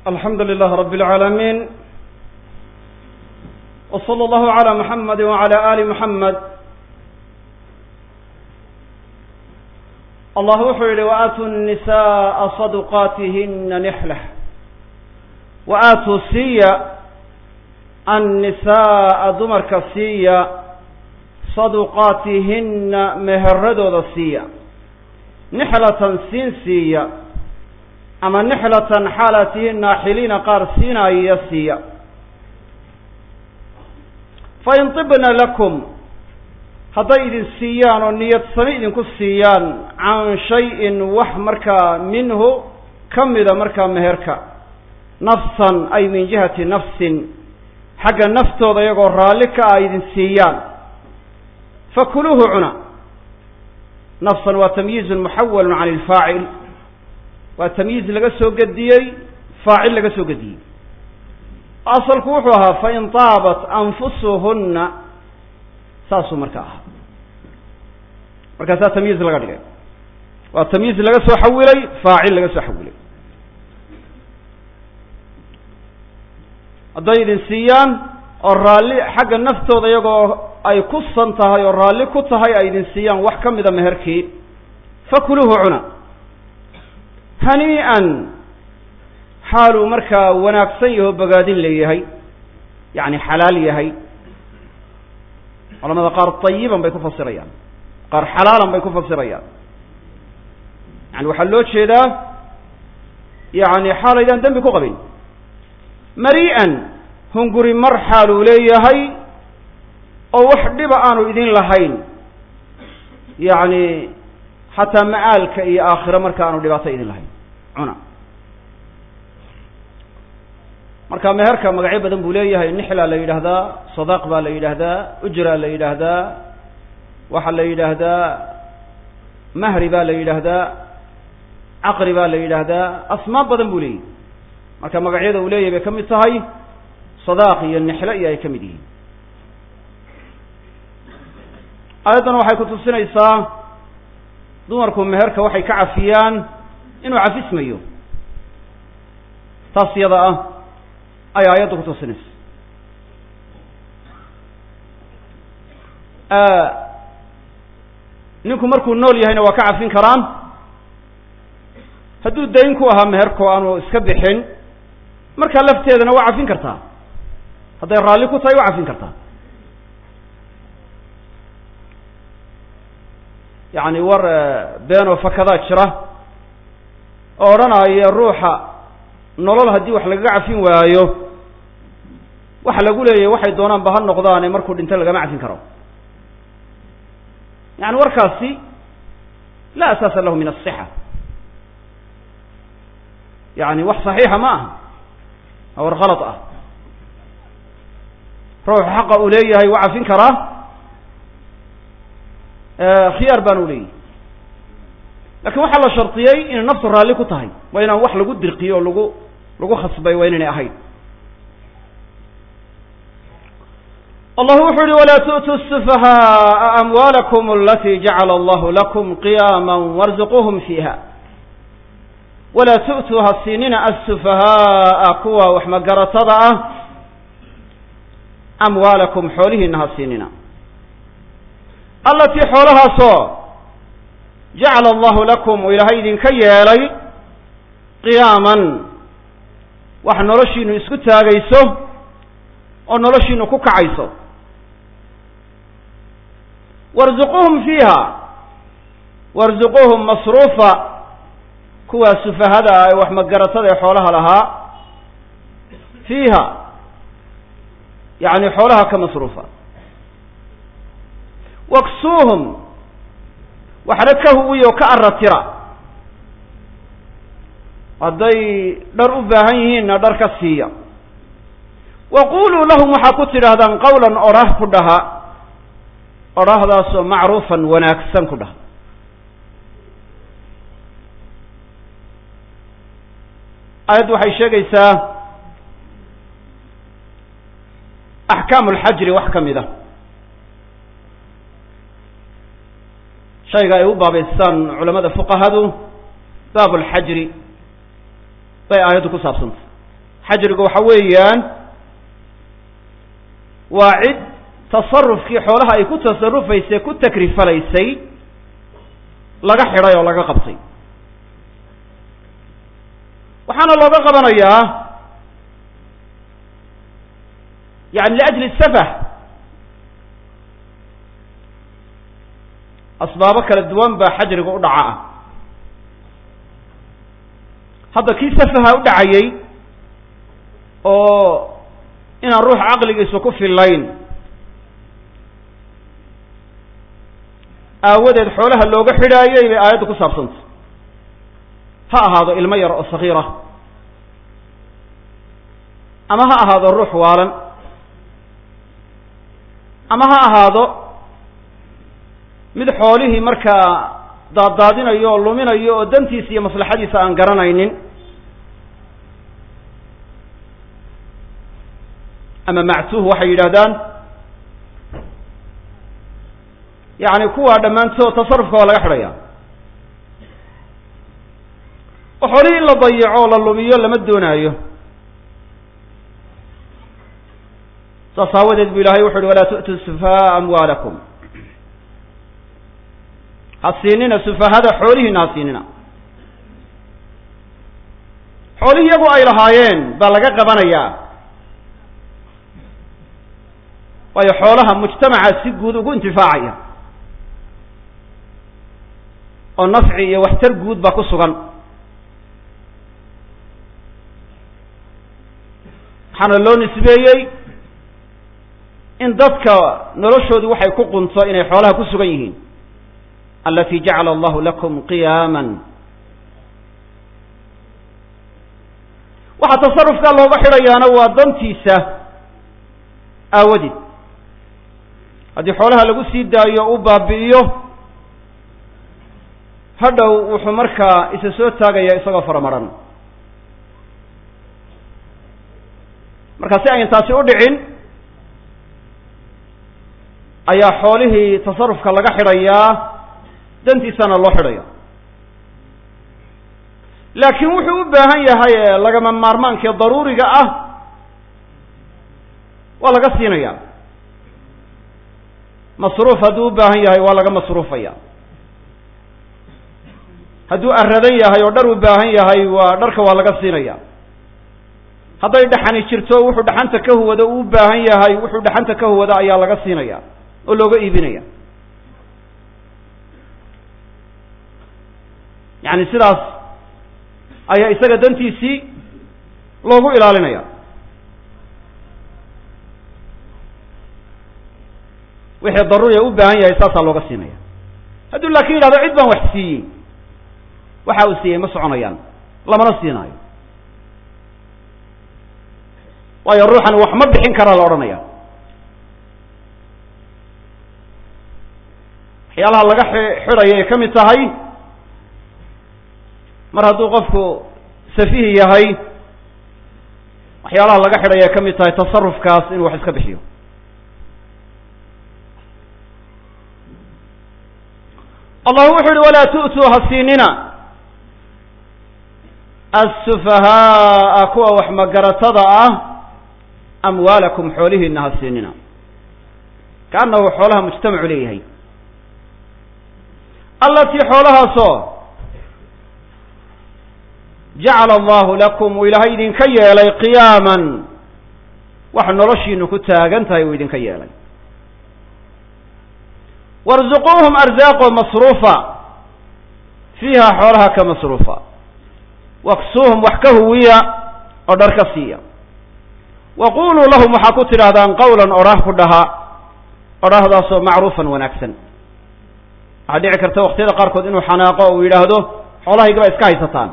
alxamdu lilah rab اlcaalamiin w slى اllahu عalى muxamadi wعalى ali muxamed allah wuxuu yihi waatuu الnisaءa صadqaatihina nixla waatuu siiya annisaءa dumarka siiya saduqaatihina meheradooda siiya nixlatan siin siiya ama nixlatan xaalatihi naaxiliina qaar siinaya siiya fain tibna lakum hadday idin siiyaan oo niyad sami idinku siiyaan can shayin wax markaa minhu ka mida markaa meherka nafsan ay min jihati nafsin xagga naftooda iyagoo raalli ka ah idin siiyaan fakuluuhu cuna nafsan waa tamyiizun muxawalun can ilfaacil waa tamyiiz laga soo gediyey faacil laga soo gediyey asalku wuxuu ahaa fain taabat anfusuhunna saasuu marka ahaa markaasaa tamyiiz laga dhigay waa tamyiiz laga soo xawilay faacil laga soo xawilay hadday idin siiyaan oo raalli xagga naftooda iyagoo ay ku san tahay oo raalli ku tahay ay idin siiyaan wax ka mida meherkii fakuluuhu cuna hanii'an xaaluu markaa wanaagsan yaho bogaadin leeyahay yacni xalaal yahay culamada qaar tayiban bay ku fasirayaan qaar xalaalan bay ku fasirayaan yani waxaa loo jeedaa yani xaalaydaan dembi ku qabin marii'an hunguri mar xaaluu leeyahay oo wax dhiba aanu idin lahayn yacni xataa ma'aalka iyo aakhiro marka aanu dhibaato idin lahayn cuna marka meherka magacyo badan buu leeyahay nixla la yidhaahdaa sadaaq baa la yidhaahdaa ujra la yidhaahdaa waxaa la yidhaahdaa mahri baa la yidhaahdaa caqri baa la yidhaahdaa asmaab badan buu leeyahy marka magacyada uu leeyahay bay ka mid tahay sadaaq iyo nixlo iyo ay ka mid yihiin aayaddan waxay ku tusinaysaa dumarku meherka waxay ka cafiyaan inuu cafismayo taas iyada ah ay aayaddu ku tusinaysa ninku markuu nool yahayna waa ka cafin karaan hadduu dayn ku ahaa meherko aanu iska bixin markaa lafteedana waa cafin kartaa hadday raalli ku tahay waa cafin kartaa yacni war beenoo fakadaa jira oo odhanaya ruuxa nolol haddii wax lagaga cafin waayo waxa lagu leeyahay waxay doonaanba ha noqdaane markuu dhinto lagama cafin karo yani warkaasi la asaasa lahu min asixa yani wax saxiixa ma aha waa war khalad ah ruuxu xaqa uu leeyahay waa cafin karaa khiyaar baan u leeyahy lakin waxaa la shardiyey inay naftu raalli ku tahay waa inaan wax lagu dirqiyo o lagu lagu khasbay waa inaynay ahayn allah wuxuu yihi walaa tu'tuu sufahaaa amwaalakum alati jacala allahu lakum qiyaama warzuquuhum fiiha walaa tu'tuu ha siinina assufahaaa kuwa wax magaratada ah amwaalakum xoolihiina ha siinina allatii xoolahaasoo jacala allahu lakum uu ilaahay idinka yeelay qiyaaman wax noloshiinu isku taagayso oo noloshiinu ku kacayso warzuquuhum fiiha warzuquuhum masruufa kuwaa sufahada ah ee wax magaratada ee xoolaha lahaa fiiha yacni xoolaha ka masruufa waksuuhum waxna ka huwiyo ka aratira hadday dhar u baahan yihiinna dhar ka siiya wa quluu lahum waxaa ku tidhaahdaan qawlan orah ku dhaha orahdaasoo macruufan wanaagsan ku dhaha aayaddu waxay sheegaysaa axkaamu alxajri wax ka mid a shayga ay u baabaystaan culamada fuqahadu baab alxajri bay aayaddu ku saabsantay xajrigu waxa weeyaan waa cid tasarufkii xoolaha ay ku tasarufaysay ku takrifalaysay laga xidhay oo laga qabtay waxaana looga qabanayaa yani liajli safah asbaabo kala duwan baa xajriga u dhaca ah hadda kii safaha u dhacayey oo inaan ruux caqligiisu ku fillayn aawadeed xoolaha looga xidhaayey bay aayaddu ku saabsantay ha ahaado ilmo yar oo sagiira ama ha ahaado ruux waalan ama ha ahaado mid xoolihii markaa daaddaadinayo oo luminayo oo dantiisa iyo maslaxadiisa aan garanaynin ama mactuuh waxay yidhahdaan yacni kuwaa dhammaantood tasarufka waa laga xidhaya oo xoolihii in la dayico oo la lumiyo lama doonaayo saas aawadeed bu ilahay wuxu uhi walaa tu'tuu sufaha'a amwaalakum ha siinina sufahada xoolihiina ha siinina xoolihii iyagu ay lahaayeen baa laga qabanayaa waayo xoolaha mujtamaca si guud ugu intifaacaya oo nafci iyo waxtar guud baa ku sugan waxaana loo nisbeeyey in dadka noloshoodu waxay ku qunto inay xoolaha ku sugan yihiin alati jacala allahu lakum qiyaama waxaa tasarufkaa looga xidhayaana waa dantiisa aawadeed haddii xoolaha lagu sii daayo u baabi'iyo hadhow wuxuu markaa isa soo taagaya isagoo faramaran marka si ayn taasi u dhicin ayaa xoolihii tasarufka laga xidhayaa dantiisana loo xidhaya laakiin wuxuu u baahan yahay ee lagama maarmaankae daruuriga ah waa laga siinaya masruuf hadduu u baahan yahay waa laga masruufaya hadduu aradan yahay oo dhar u baahan yahay waa dharka waa laga siinaya hadday dhaxani jirto wuxuu dhaxanta ka huwado uu u baahan yahay wuxuu dhaxanta ka huwado ayaa laga siinaya oo looga iibinaya yacni sidaas ayaa isaga dantiisii loogu ilaalinaya wixii daruuriya u baahan yahay saasaa looga siinaya hadduu laakin yidhahdo cid baan wax siiyey waxa uu siiyey ma soconayaan lamana siinaayo waayo ruuxan wax ma bixin karaa la odhanaya waxyaalaha laga xidhaya ay ka mid tahay mar hadduu qofku safihi yahay waxyaalaha laga xidhaya ay ka mid tahay tasarufkaas inuu wax iska bixiyo allah wuxu uhi walaa tu'tuu ha siinina assufahaaa kuwa wax magaratada ah amwaalakum xoolihiina ha siinina kaannahu xoolaha mujtamacu leeyahay allatii xoolahaasoo jacala allahu lakum uu ilaahay idinka yeelay qiyaaman wax noloshiinu ku taagan tahay uu idinka yeelay warzuquuhum arzaaqo masruufa fiiha xoolaha ka masruufa waksuuhum wax ka huwiya oo dhar ka siiya wa quluu lahum waxaa ku tidhaahdaan qawlan odhah ku dhaha odhahdaasoo macruufan wanaagsan waxaa dhici karta waqtiyada qaarkood inuu xanaaqo o uu yidhaahdo xoolahaygaba iska haysataan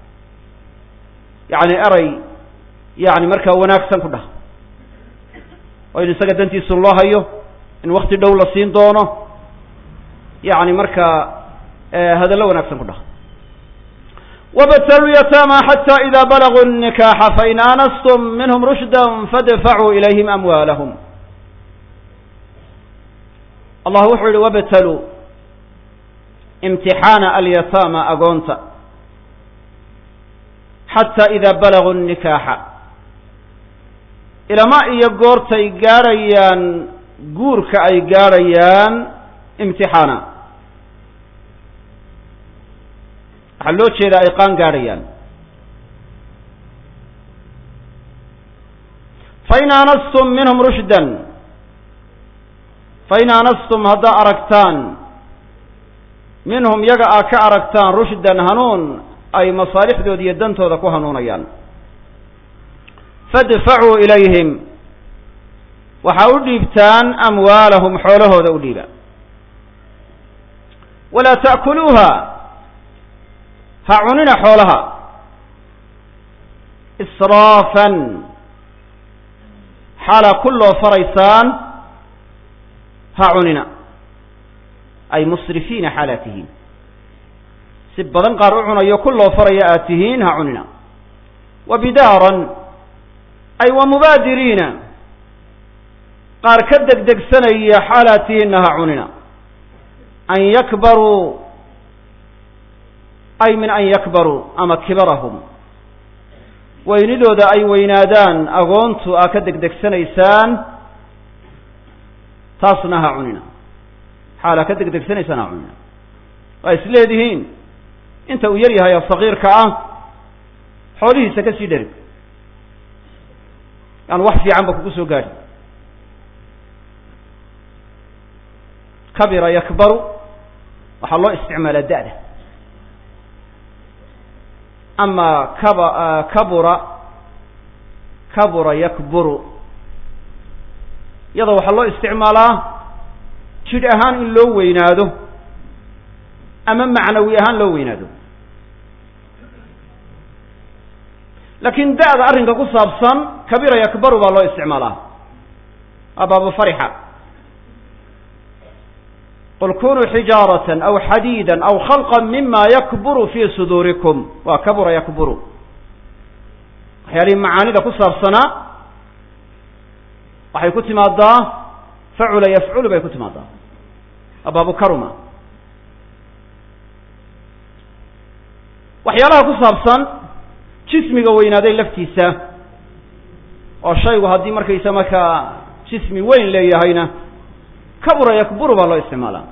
yacni eray yani markaa wanaagsan ku dhaha oo in isaga dantiisun loo hayo in wakti dhow la siin doono yani markaa hadallo wanaagsan ku dhaha wabtaluu yataama xata ida balaguu الnikaxa fain aanastum minhm rushda fadfacuu ilayhim amwaalahum allah wuxuu yihi wabtaluu imtixaana alyataama agoonta xata ida balaguu الnikaaxa ilama iyo goortay gaadhayaan guurka ay gaadhayaan imtixaana waxaa loo jeedaa ay qaan gaadhayaan fain aanastum minhum rushdan fain aanastum haddaa aragtaan minhum yaga aa ka aragtaan rushdan hanuun ay masaalixdooda iyo dantooda ku hanuunayaan fadfacuu ilayhim waxaa u dhiibtaan amwaalahum xoolahooda u dhiiba walaa ta'kuluuha ha cunina xoolaha israafan xaalaa ku loo faraysaan ha cunina ay musrifiina xaalaad tihiin si badan qaar u cunayo ku loo faraya aad tihiin ha cunina wa bidaaran ay wa mubaadiriina qaar ka degdegsanaya xaalaad tihiinna ha cunina an yakbaruu ay min an yakbaruu ama kibarahum weynidooda ay weynaadaan agoontu aa ka degdegsanaysaan taasna ha cunina xaalaa ka degdegsanaysaan ha cunina waa is leedihiin inta uu yar yahay oo sagiirka ah xoolihiisa ka sii dheri yaan wax fiican ba kugu soo gaadhi kabira yakbaru waxaa loo isticmaalaa da'da ama kaba kabura kabura yakburu iyadoo waxaa loo isticmaalaa jidh ahaan in loo weynaado ama macnawi ahaan loo weynaado laakiin da'da arrinka ku saabsan kabira yakbaru baa loo isticmaalaa abaaba farixa qul kunuu xijaaratan aw xadiida aw khalqa mima yakburu fi suduurikum waa kabura yakburu waxyaalihii macaanida ku saabsanaa waxay ku timaadaa facula yafculu bay ku timaadaa abaabu karuma waxyaalaha ku saabsan jismiga weynaaday laftiisa oo shaygu haddii markaysa markaa jismi weyn leeyahayna kabura yakburu baa loo isticmaalaa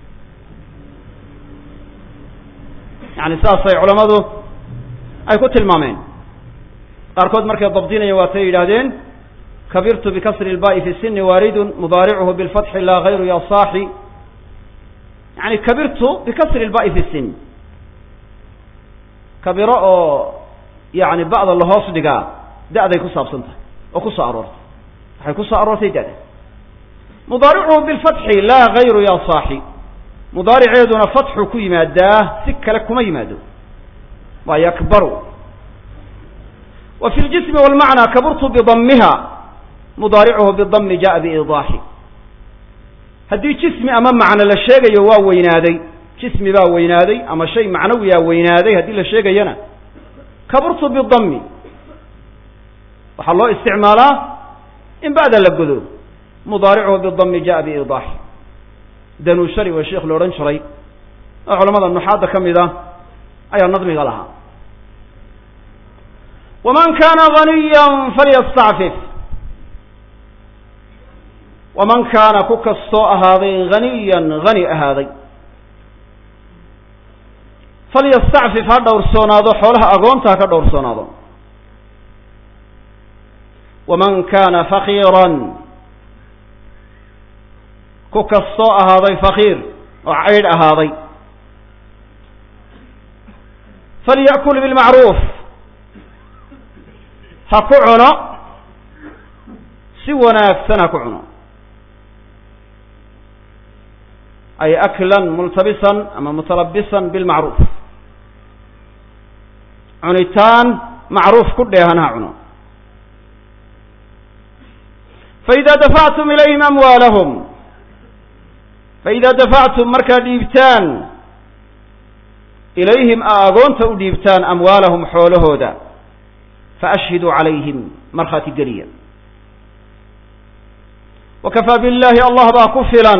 yani saasay culammadu ay ku tilmaameen qaarkood markay dabdinaya waatay yidhaahdeen kabirtu bikasri ilba'i fi sini waaridun mudaaricuhu bilfatxi laa hayru ya saaxi yani kabirtu bikasri ilba'i fi sin kabiro oo yani ba'da lahoos dhigaa da'day ku saabsan tahay oo ku soo aroortay waxay ku soo aroortay da'da mudaaricuhu bilfatxi laa hayru ya saaxi mudaariceeduna fatxu ku yimaadaa si kale kuma yimaado waa yakbaru wa fi ljismi walmacnaa kaburtu bidammiha mudaaricuhu bidami jaءa biidaaxi haddii jismi ama macno la sheegayo waa weynaaday jismi baa weynaaday ama shay macnawiyaa weynaaday haddii la sheegayana kaburtu bidami waxaa loo isticmaalaa in ba'da la godo mudaaricuhu bidami jaءa biidaaxi danuushari waa sheikh la odhan jiray oo culamada nuxaadda ka mid a ayaa nadmiga lahaa waman kaana ganiya falyastacfif waman kaana ku kastoo ahaaday haniyan hani ahaaday falyastacfif ha dhowrsoonaado xoolaha agoonta ha ka dhowrsoonaado waman kaana fakiiran ku kastoo ahaaday fakiir oo caydh ahaaday falya'kul bilmacruuf ha ku cuno si wanaagsan ha ku cuno ay aklan multabisan ama mutalabisan bilmacruuf cunitaan macruuf ku dheehan ha cuno faida dafactum ilayhim amwaalahum faida dafactum markaad dhiibtaan ilayhim a agoonta u dhiibtaan amwaalahum xoolahooda faashhiduu calayhim markhaati geliya wakafaa billahi allah baa ku filan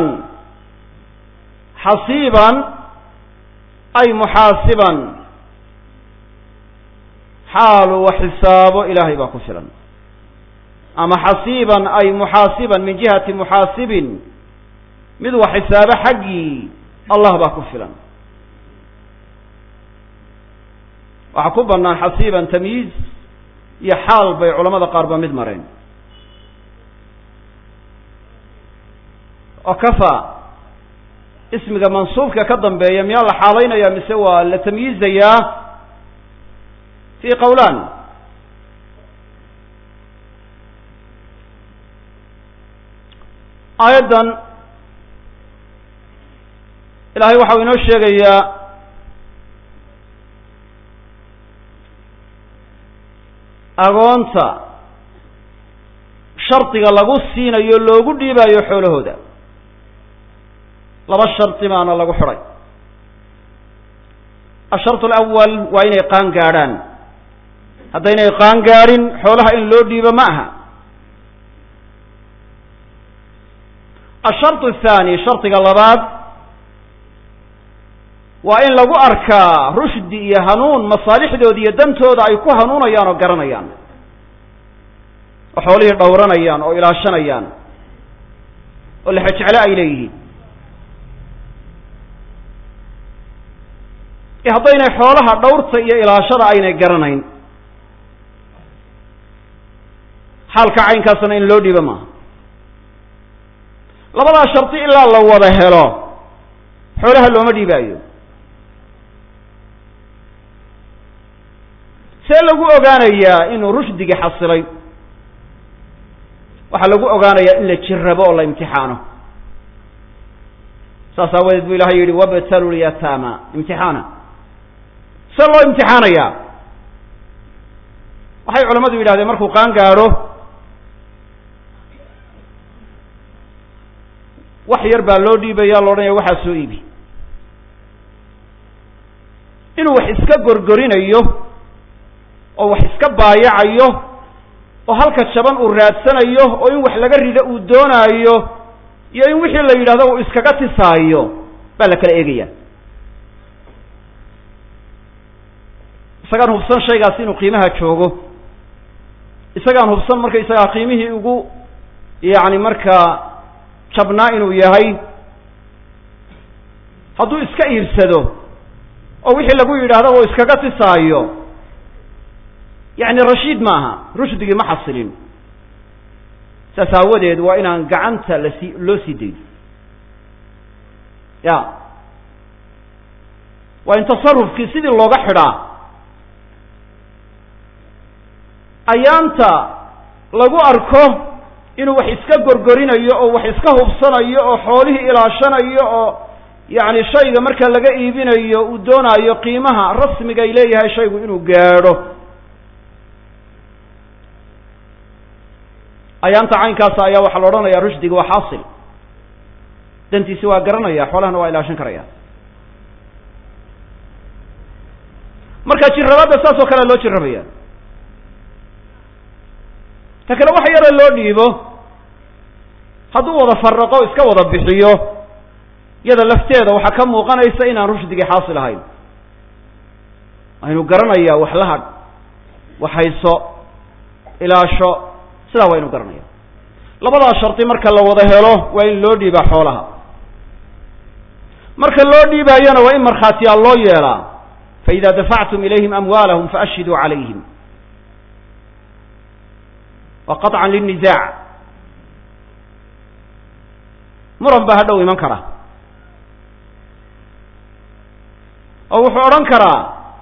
xasiiban ay muxaasiban xaalu wax xisaabo ilaahay baa ku filan ama xasiiban ay muxaasiban min jihati muxaasibin mid wax xisaabo xaggii allah baa ku filan waxaa ku bannaan xasiiban tamyiiz iyo xaal bay culamada qaar ba mid mareen oo kafa ismiga mansuubka ka dambeeya miyaa la xaalaynaya mise waa la tamyiizayaa fi qowlan aayaddan ilaahay waxau inoo sheegayaa agoonta shardiga lagu siinayo loogu dhiibayo xoolahooda laba shardi baana lagu xidhay asharط alawal waa inay qaan gaadhaan haddaynay qaan gaadhin xoolaha in loo dhiibo ma aha asharط athani shardiga labaad waa in lagu arkaa rushdi iyo hanuun masaalixdooda iyo dantooda ay ku hanuunayaan oo garanayaan oo xoolihii dhowranayaan oo ilaashanayaan oo lexejeclo ay leeyihiin iyo haddaynay xoolaha dhowrta iyo ilaashada aynay garanayn xaalka caynkaasna in loo dhiibo maaha labadaa shardi ilaa la wada helo xoolaha looma dhiibaayo see lagu ogaanayaa inuu rushdigii xasilay waxaa lagu ogaanayaa in la jirrabo oo la imtixaano saas aawadeed bu ilahay yidhi wabtalu lyataama imtixaana see loo imtixaanayaa waxay culamadu yidhahdeen markuu qaan gaadho wax yar baa loo dhiibaya lo odhanaya waxaa soo iibi inuu wax iska gorgorinayo oo wax iska baayacayo oo halka jaban uu raadsanayo oo in wax laga rido uu doonaayo iyo in wixii la yidhahdo uu iskaga tisaayo baa la kala eegaya isagaan hubsan shaygaasi inuu qiimaha joogo isagaan hubsan marka isagaa qiimihii ugu yacni markaa jabnaa inuu yahay hadduu iska iibsado oo wixii lagu yidhahdo uu iskaga tisaayo yacni rashiid maaha rushdigii ma xasilin saas aawadeed waa inaan gacanta lasii loo sii dayn ya waa in tasarufkii sidii looga xidhaa ayaanta lagu arko inuu wax iska gorgorinayo oo wax iska hubsanayo oo xoolihii ilaashanayo oo yacni shayga marka laga iibinayo uu doonaayo qiimaha rasmiga ay leeyahay shaygu inuu gaadho ayaanta caynkaasa ayaa waxaa la odhanaya rushdiga waa xaasil dantiisi waa garanaya xoolahana waa ilaashan karaya marka jirrabaadda saas oo kale loo jirrabaya ta kale wax yaro loo dhiibo hadduu wada faraqo iska wada bixiyo iyada lafteeda waxaa ka muuqanaysa inaan rushdigii xaasil ahayn aynu garanayaa wax la hadh wax hayso ilaasho sidaa waa inu garanaya labadaa shardi marka la wada helo waa in loo dhiibaa xoolaha marka loo dhiibaayona waa in markhaatiyaal loo yeelaa faida dafactum ilayhim amwaalahum faashhiduu calayhim wa qaطcan lilnisaac muran baa hadhow iman kara oo wuxuu odhan karaa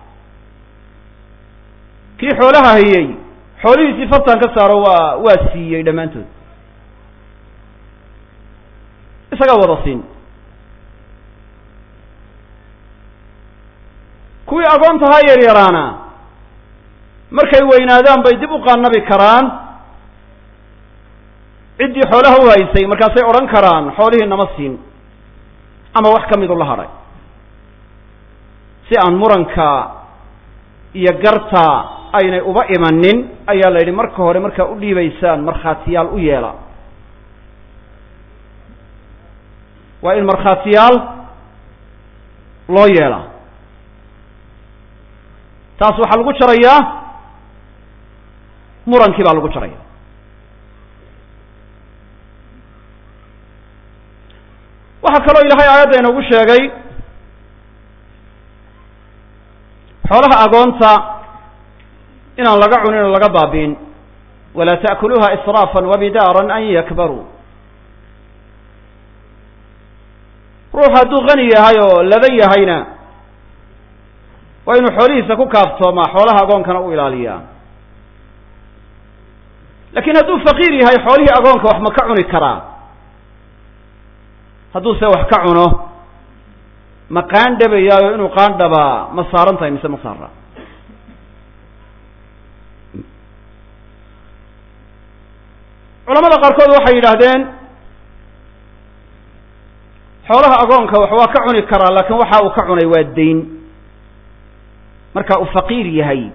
kii xoolaha hayey xoolihiisii fartan ka saaro waa waa siiyey dhammaantood isagaa wada siin kuwii agoontahaa yaryaraana markay weynaadaan bay dib u qaanabi karaan ciddii xoolaha u haysay markaasay odhan karaan xoolihii nama siin ama wax ka midu la hadhay si aan muranka iyo garta aynay uba imanin ayaa la yidhi marka hore markaa u dhiibaysaan markhaatiyaal u yeela waa in markhaatiyaal loo yeela taas waxaa lagu jarayaa murankii baa lagu jaraya waxaa kaloo ilahay aayadda inoogu sheegay xoolaha agoonta inaan laga cunin oo laga baabi'in walaa ta'kuluuha israafan wabidaaran an yakbaruu ruux hadduu qani yahay oo ladan yahayna waa inuu xoolihiisa ku kaaftoomaa xoolaha agoonkana u ilaaliyaa lakin hadduu faqiir yahay xoolihii agoonka wax ma ka cuni karaa hadduu se wax ka cuno ma qaandhabayaayo inuu qaandhabaa ma saaran tahay mise ma saara culamada qaarkood waxay yidhaahdeen xoolaha agoonka wax waa ka cuni karaa laakiin waxa uu ka cunay waa dayn marka uu faqiir yahay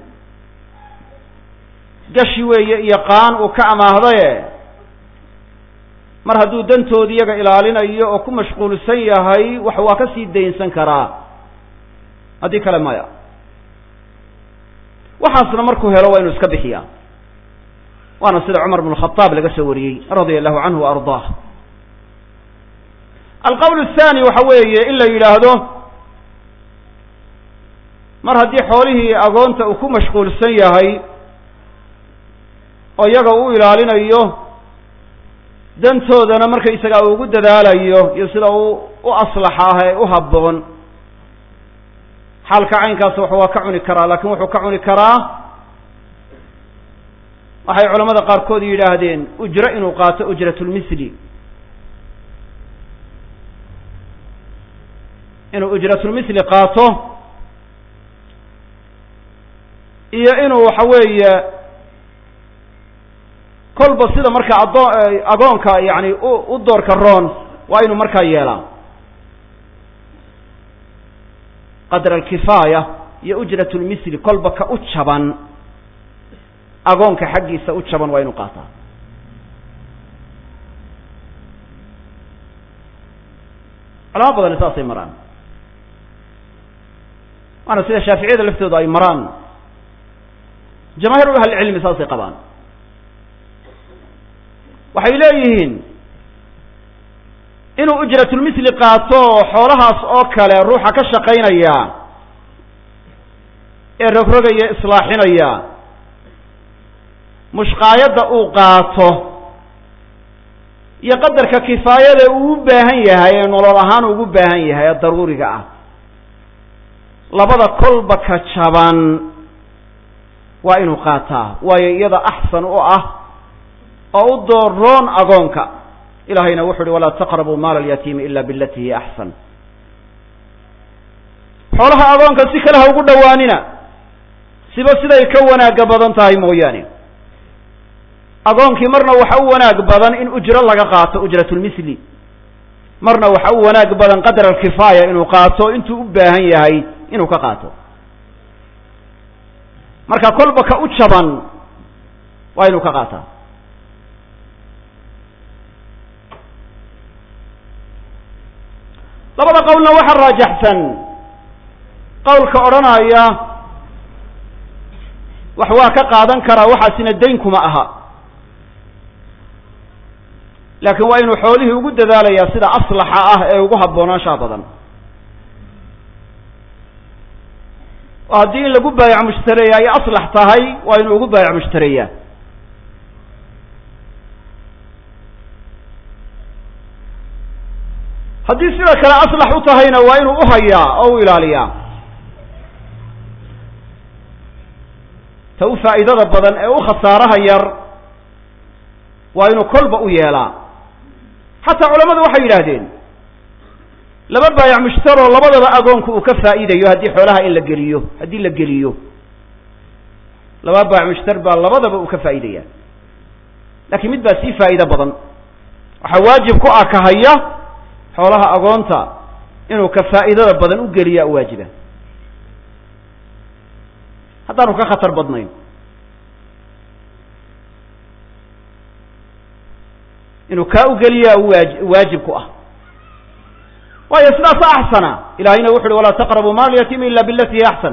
gashi weeye iyo qaan uu ka amaahdaye mar hadduu dantoodi iyaga ilaalinayo oo ku mashquulsan yahay wax waa ka sii daynsan karaa haddii kale maya waxaasna markuu helo waa inuu iska bixiyaa waana sida cumar bn khadaab laga soo wariyey radia allahu canhu wa ardaah alqowl athani waxa weeye in la yidhaahdo mar haddii xoolihii agoonta uu ku mashquulsan yahay oo iyaga u ilaalinayo dantoodana markaysagaa uu ugu dadaalayo iyo sida uu u aslaxaah ee u habboon xaalka caynkaas wax waa ka cuni karaa laakiin wuxuu ka cuni karaa waxay culamada qaarkood yidhaahdeen ujro inuu qaato ujratulmisli inuu ujratulmisli qaato iyo inuu waxa weeye kolba sida marka adoo agoonka yani u u doorka roon waa inuu markaa yeelaa qadra alkifaaya iyo ujrat lmisli kolba ka u jaban agoonka xaggiisa u jaban waa inuu qaataa culamo badani saasay maraan waana sida shaaficiyada laftooda ay maraan jamaahiir ahlicilmi saasay qabaan waxay leeyihiin inuu ujratulmisli qaato xoolahaas oo kale ruuxa ka shaqaynaya ee rogrogaya islaaxinaya mushqaayadda uu qaato iyo qadarka kifaayada uu u baahan yahay ee nolol ahaan ugu baahan yahay ee daruuriga ah labada kolba ka jaban waa inuu qaataa waayo iyada axsan u ah oo u dooroon agoonka ilahayna wuxu uhi walaa taqrabuu maala alyatiimi ila bilati hiya axsan xoolaha agoonka si kale ha ugu dhowaanina siba siday ka wanaaga badan tahay mooyaane agoonkii marna waxa u wanaag badan in ujro laga qaato ujratulmisli marna waxa u wanaag badan qadra alkifaaya inuu qaato intuu u baahan yahay inuu ka qaato marka kolba ka u jaban waa inuu ka qaataa labada qowlna waxa raajaxsan qowlka odhanaya wax waa ka qaadan karaa waxaasina dayn kuma aha laakiin waa inuu xoolihii ugu dadaalayaa sida aslaxa ah ee ugu haboonaanshaha badan oo haddii in lagu baayac mushtareeya ay aslax tahay waa inuu ugu baayac mushtareeyaa haddii sida kale aslax u tahayna waa inuu uhayaa oo u ilaaliyaa ta u faa'iidada badan ee u khasaaraha yar waa inuu kolba u yeelaa xataa culamadu waxay yidhaahdeen laba baayac mushtaroo labadaba agoonku uu ka faa'iidayo haddii xoolaha in la geliyo haddii la geliyo laba baayac mushtar baa labadaba uu ka faa'iidaya laakiin mid baa sii faa'iido badan waxaa waajib ku ah ka haya xoolaha agoonta inuu ka faa'iidada badan u geliyaa u waajiba haddaanu ka khatar badnayn inuu kaa ugeliyaa waaj waajib ku ah waayo sidaasa axsana ilahayna wuxu uhi walaa taqrabuu maal yatiimi ila bilati hiya axsan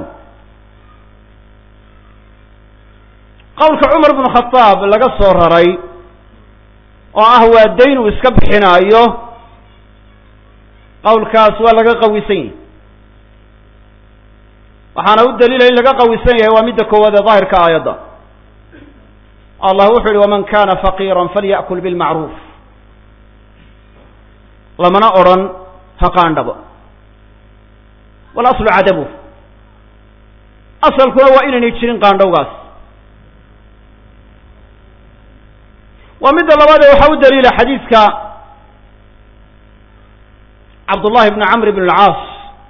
qowlka cumar bnu khadaab laga soo raray oo ah waa dayn uu iska bixinaayo qawlkaas waa laga qawisan yahay waxaana u daliila in laga qawisan yahay waa midda koowaad ee daahirka aayadda allah wuxuu yihi waman kana faqiira falya'kul bilmacruuf lamana odrhan ha qaandhabo walaslu cadabu asalkuna waa inaynay jirin qaandhowgaas waa midda labaad ee waxaa u daliila xadiidka cabdullahi bni camr bn alcaas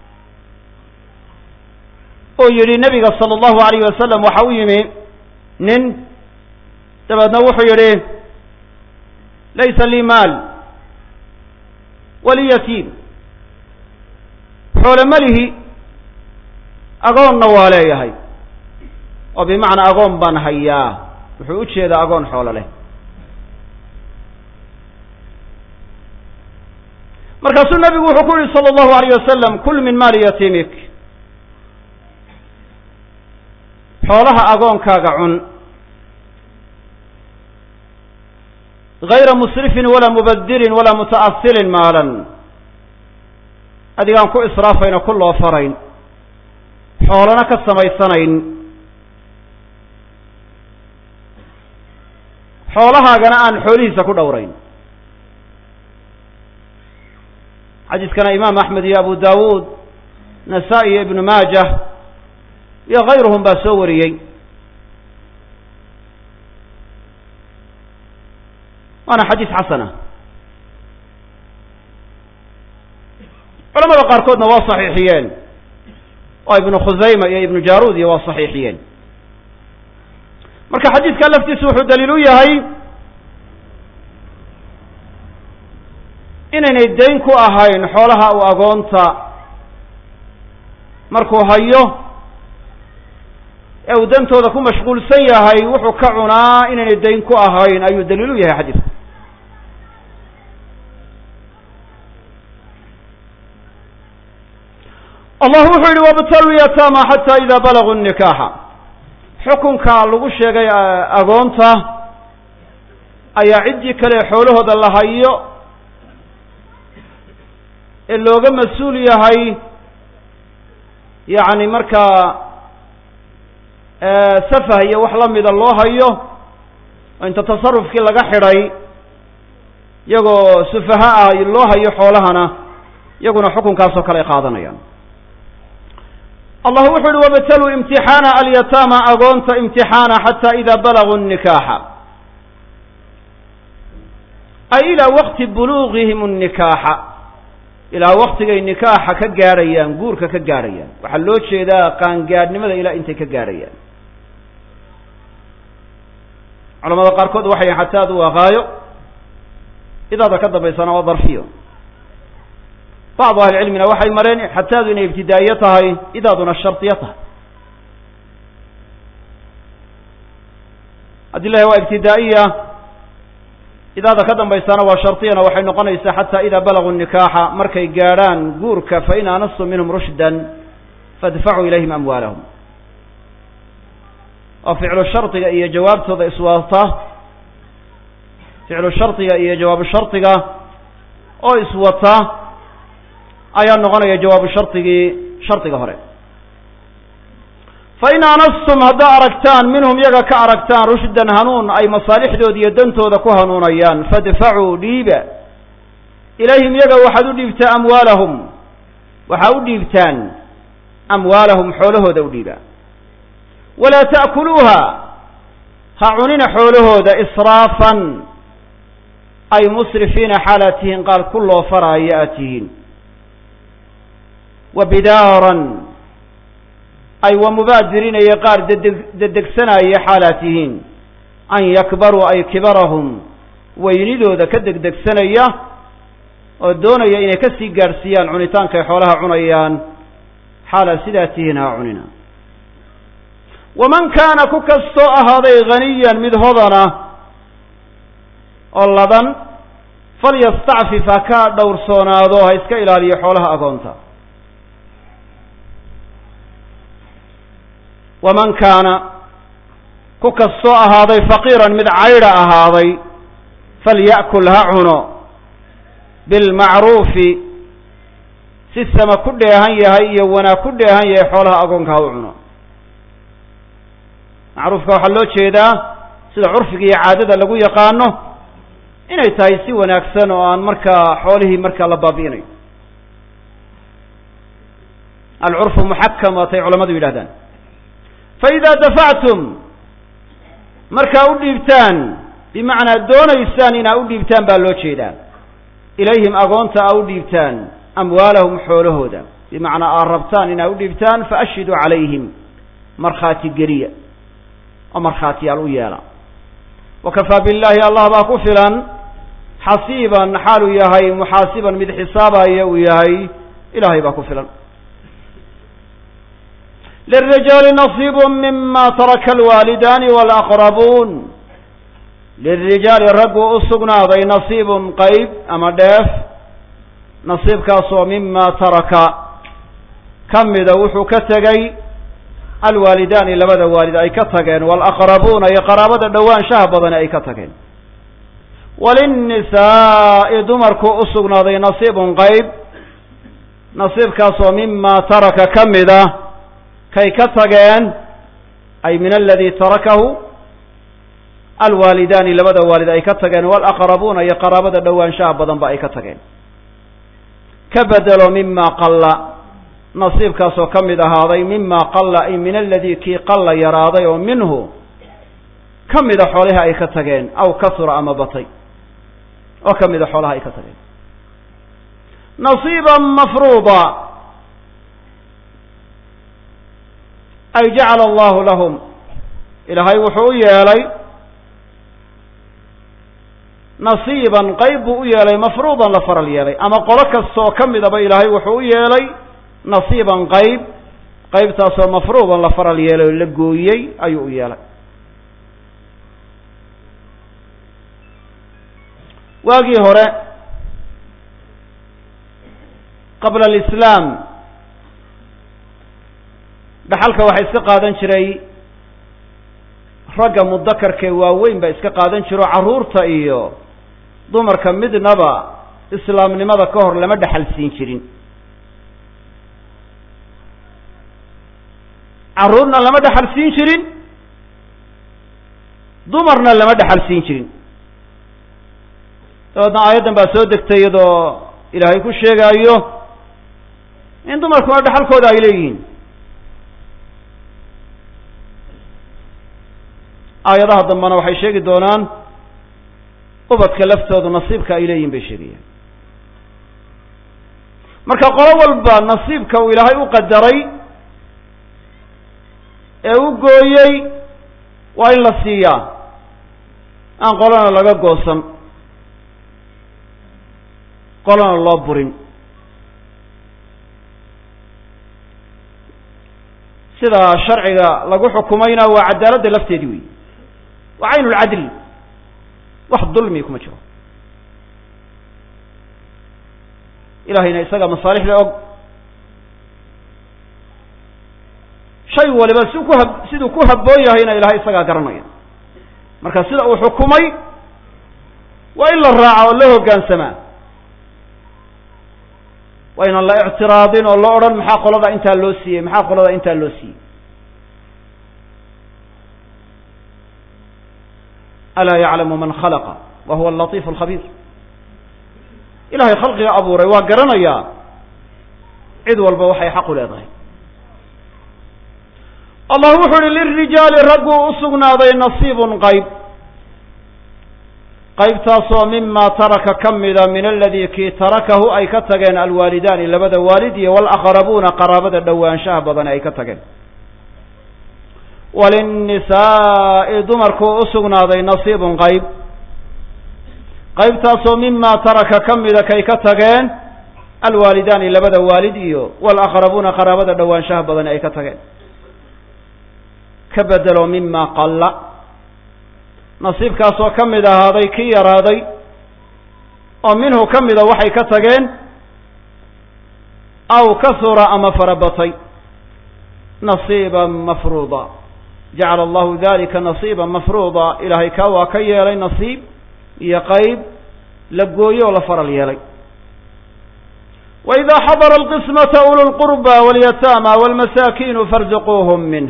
oo yidhi nabiga sala allahu alayh wasalam waxa u yimi nin dabeedna wuxuu yidhi laysa lii maal wali yatiim xoole malihi agoonna waa leeyahay oo bimacnaa agoon baan hayaa wuxuu u jeedaa agoon xoolo leh markaasuu nabigu wuxuu ku yihi salى اllahu alayh wasalam kul min maali yatiimik xoolaha agoonkaaga cun gayra musrifin walaa mubadirin walaa muta'asilin maalan adigaan ku israafayno ku loo farayn xoolana ka samaysanayn xoolahaagana aan xoolihiisa ku dhowrayn xadiiskana imaam axmed iyo abu dawuud nasaa-i iyo ibnu maajah iyo kayruhum baa soo wariyey waana xadiis xasana culamada qaarkoodna waa saxiixiyeen oo ibnu khusayma iyo ibnu jaruud iyo waa saxiixiyeen marka xadiidka laftiisu wuxuu daliil u yahay inaynay dayn ku ahayn xoolaha uu agoonta markuu hayo ee uu dantooda ku mashquulsan yahay wuxuu ka cunaa inaynay dayn ku ahayn ayuu daliil u yahay xadiidku allah wuxuu yihi wabtalu yatama xata ida balaguu nikaxa xukunka lagu sheegay agoonta ayaa ciddii kale xoolahooda la hayo ee looga mas-uul yahay yacni markaa safah iyo wax lamida loo hayo oo inta tasarufkii laga xidhay iyagoo sufaha ah loo hayo xoolahana iyaguna xukunkaasoo kale ay qaadanayaan allah wuxu uhi wabtaluu imtixaana alyataama agoonta imtixaana xata ida balaguu nikaxa ay ilaa waqti buluugihim nnikaaxa ilaa waktigay nikaaxa ka gaadhayaan guurka ka gaadhayaan waxaa loo jeedaa qaangaadhnimada ilaa intay ka gaadhayaan culamada qaarkood waxay xataadu waa qaayo idaada ka dambaysana waa darfiyo bacdu ahlicilmina waxay mareen xataadu inay ibtidaa'iye tahay idaaduna shardiyo tahay haddii la waa ibtidaa'iya idaada ka dambaysana waa shardiyana waxay noqonaysaa xata ida balaguu nikaaxa markay gaadhaan guurka fain aanastum minhum rushdan faadfacuu ilayhim amwaalahum oo ficlu shardiga iyo jawaabtooda iswata ficlu shardiga iyo jawaabu shardiga oo iswata ayaa noqonaya jawaabu shardigii shardiga hore fain aanastum haddaa aragtaan minhum yaga ka aragtaan rushdan hanuun ay masaalixdooda iyo dantooda ku hanuunayaan fadfacuu dhiiba ilayhim yaga waxaad u dhiibtaa amwaalahum waxaa u dhiibtaan amwaalahum xoolahooda u dhiiba walaa ta'kuluuha ha cunina xoolahooda israafan ay musrifiina xaalaad tihiin qaal ku loo faraayo aad tihiin wa bidaaran ay wa mubaadirinaya qaar dedeg dedegsanaya xaalaad tihiin an yakbaruu ay kibarahum weynidooda ka degdegsanaya oo doonaya inay ka sii gaadhsiiyaan cunitaankay xoolaha cunayaan xaalaad sidaa tihiin ha cunina waman kaana ku kastoo ahaaday haniyan mid hodana oo ladan falyastacfif ha ka dhowrsoonaado ha iska ilaaliyo xoolaha agoonta waman kaana ku kastoo ahaaday faqiiran mid caydha ahaaday falya'kul ha cuno bilmacruufi si sama ku dheehan yahay iyo wanaag ku dheehan yahay xoolaha agoonka ha u cuno macruufka waxaa loo jeedaa sida curfiga iyo caadada lagu yaqaano inay tahay si wanaagsan oo aan markaa xoolihii markaa la baabi'inayo alcurfu muxakam waatay culamadu yidhahdaan fa idaa dafactum markaa u dhiibtaan bimacnaa doonaysaan inaa u dhiibtaan baa loo jeedaa ilayhim agoonta aa u dhiibtaan amwaalahum xoolahooda bimacnaa aad rabtaan inaa u dhiibtaan faashhiduu calayhim markhaati geliya oo markhaatiyaal u yeela wakafaa billahi allah baa ku filan xasiiban xaaluu yahay muxaasiban mid xisaabaya uu yahay ilahay baa ku filan lلrijaali نصiib mima taraka alwaalidaani wاlأqrabuun lilrijaali raggu u sugnaaday nasiibun qeyb ama dheef nasiibkaasoo mima taraka ka mida wuxuu ka tegey alwaalidaani labada waalid ay ka tageen wاlأqrabuuna iyo qaraabada dhowaanshaha badani ay ka tageen walinnisaa'i dumarku u sugnaaday nasiibun qeyb nasiibkaasoo mima taraka ka mida kay ka tageen ay min aladi tarakahu alwaalidaani labada waalid ay ka tageen walaqrabuuna iyo qaraabada dhowaanshaha badan ba ay ka tageen ka bedelo mima qalla nasiibkaasoo ka mid ahaaday mima qalla ay min aladi kii qalla yaraaday oo minhu ka mida xoolaha ay ka tageen aw kasura ama batay oo ka mida xoolaha ay ka tageen nasiiba mafruuda ay jacala allahu lahum ilaahay wuxuu u yeelay nasiiban qeyb buu u yeelay mafruudan la faral yeelay ama qolo kasta oo ka midaba ilaahay wuxuu u yeelay nasiiban qeyb qeybtaasoo mafruudan la faral yeelay oo la gooyey ayuu u yeelay waagii hore qabla alislaam dhaxalka waxaa iska qaadan jiray ragga mudakarkee waaweyn baa iska qaadan jiro carruurta iyo dumarka midnaba islaamnimada ka hor lama dhexal siin jirin carruurna lama dhexal siin jirin dumarna lama dhexal siin jirin dabeedna aayaddan baa soo degtay iyadoo ilaahay ku sheegaayo in dumarkuna dhexalkooda ay leeyihiin aayadaha dambena waxay sheegi doonaan ubadka laftoodu nasiibka ay leeyihin bay sheegayaan marka qolo walba nasiibka uu ilaahay u qadaray ee u gooyey waa in la siiyaa aan qolona laga goosan qolona loo burin sida sharciga lagu xukumayna waa cadaaladda lafteedii wey waa cayn lcadl wax dulmi kuma jiro ilahayna isaga masaalixda og shay waliba si ku hab siduu ku habboon yahayna ilahay isagaa garanaya marka sida uu xukumay waa in la raaca oo la hoggaansamaa waa inaan la ictiraadin oo la odhan maxaa qolada intaa loo siiyey maxaa qolada intaa loo siiyey alaa yaclamu man khalaqa wa huwa alatiif alkhabiir ilahay khalqiga abuuray waa garanayaa cid walba waxay xaq u leedahay allah wuxu uhi lilrijaali ragguu u sugnaaday nasiibun qayb qaybtaasoo mima taraka ka mida min aladii kii tarakahu ay ka tageen alwaalidaani labada waalid iyo walaqrabuuna qaraabada dhowaanshaha badan ay ka tageen walinnisaa'i dumarkuu u sugnaaday nasiibun qayb qaybtaasoo mima taraka ka mida kay ka tageen alwaalidaani labada waalid iyo walaqrabuuna qaraabada dhowaanshaha badan ay ka tageen ka bedelo mima qalla nasiibkaasoo ka mid ahaaday kii yaraaday oo minhu ka mida waxay ka tageen aw kasura ama farabatay nasiiban mafruuda jacala allahu dalika nasiiban mafruuda ilaahay kaa waa ka yeelay nasiib iyo qayb la gooyo oo la faral yeelay وإذا xضر القسمة أولو القربى واليتامى والمساكين فارزقوهم منه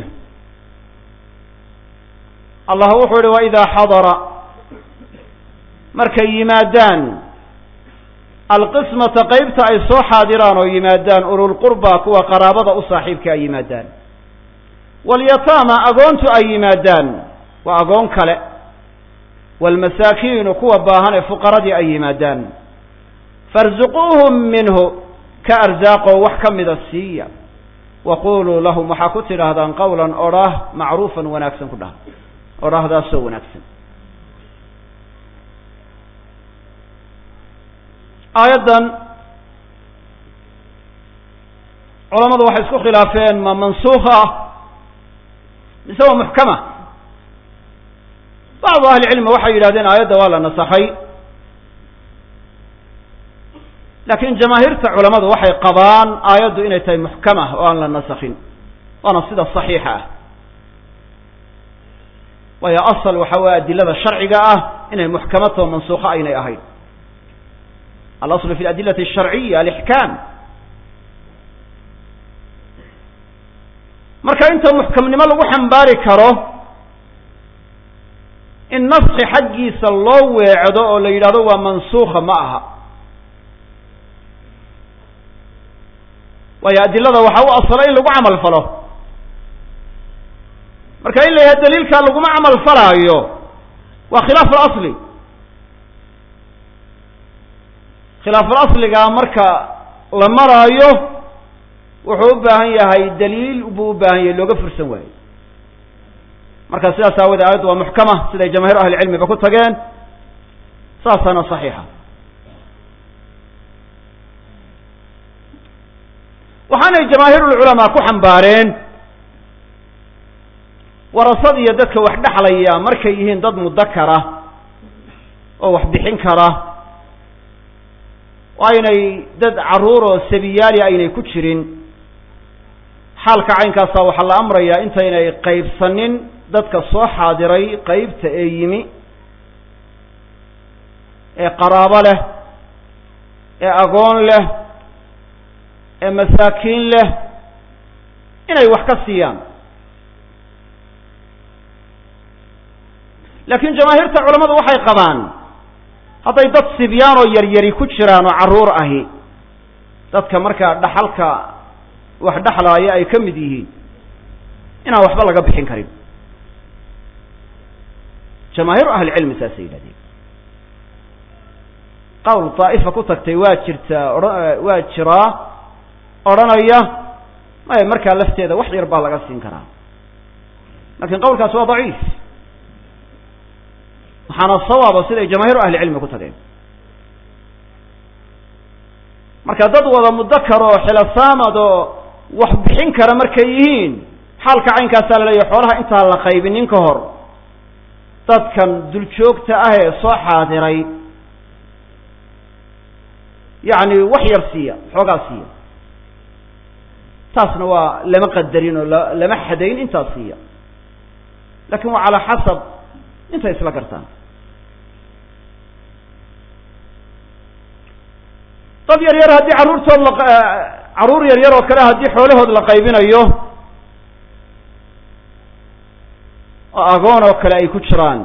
allah wuxuu yihi وإذا xadra markay yimaadaan alqismata qeybta ay soo xaadiraan oo yimaadaan ululqurba kuwa qaraabada u saaxiibka ay yimaadaan walyataama agoontu ay yimaadaan waa agoon kale waalmasaakiinu kuwa baahan ee fuqaradii ay yimaadaan farzuquuhum minhu ka arsaaqoo wax ka mida siiya waquluu lahum waxaa ku tidhaahdaan qawlan odhaah macruufan wanaagsan ku dhaha odhaahdaasoo wanaagsan aayaddan culamadu waxay isku khilaafeen ma mansuuka ah mise waa muxkama bacdu ahli cilmi waxay yidhahdeen aayadda waa la nasakhay laakiin jamaahiirta culamadu waxay qabaan aayaddu inay tahay muxkama oo aan la nasakhin waana sida saxiixa ah waayo asal waxa weye adilada sharciga ah inay muxkamato mansuuka aynay ahayn alaslu fi aladilati alsharciya alixkaam marka inta muxkamnimo lagu xambaari karo in naski xaggiisa loo weecdo oo la yidhahdo waa mansuuka ma aha waayo adilada waxaa u asala in lagu camal falo marka in la yahay daliilkaa laguma camal falaayo waa khilaaf alasli khilaaful asligaa marka la maraayo wuxuu u baahan yahay daliil buu u baahan yahay looga fursan waayo marka sidaas aawoodee aayaddu waa muxkama siday jamaahiir ahli cilmiba ku tageen saasaana saxiixa waxaanay jamaahiirulculamaa ku xambaareen warasad iyo dadka wax dhexlaya markay yihiin dad mudakara oo wax bixin kara oo aynay dad carruur oo sabiyaali aynay ku jirin xaalka caynkaasa waxaa la amrayaa intaynay qaybsanin dadka soo xaadiray qeybta ee yimi ee qaraabo leh ee agoon leh ee masaakiin leh inay wax ka siiyaan laakiin jamaahiirta culammadu waxay qabaan hadday dad sibyaan oo yaryari ku jiraan oo carruur ahi dadka markaa dhaxalka wax dhexlaaya ay ka mid yihiin inaan waxba laga bixin karin jamaahiiru ahlicilmi saasay yidhahdeen qawl daa'ifa ku tagtay waa jirtaa oha waa jiraa odhanaya maya markaa lafteeda wax yar baa laga siin karaa lakin qawlkaas waa daciif waxaana sawaaba siday jamaahiiru ahlicilmi ku tageen marka dad wada mudakar oo xilasaamad oo wax bixin kara markay yihiin xaalka caynkaasaa la leeyahy xoolaha intaan la qaybinin ka hor dadkan duljoogta ah ee soo xaadiray yacni wax yar siiya xoogaa siiya taasna waa lama qadarin oo la lama xadayn intaas siiya lakin waa calaa xasab intay isla gartaan dad yar yar haddii carruurtood la carruur yar yar oo kale haddii xoolahood la qaybinayo oo agoon oo kale ay ku jiraan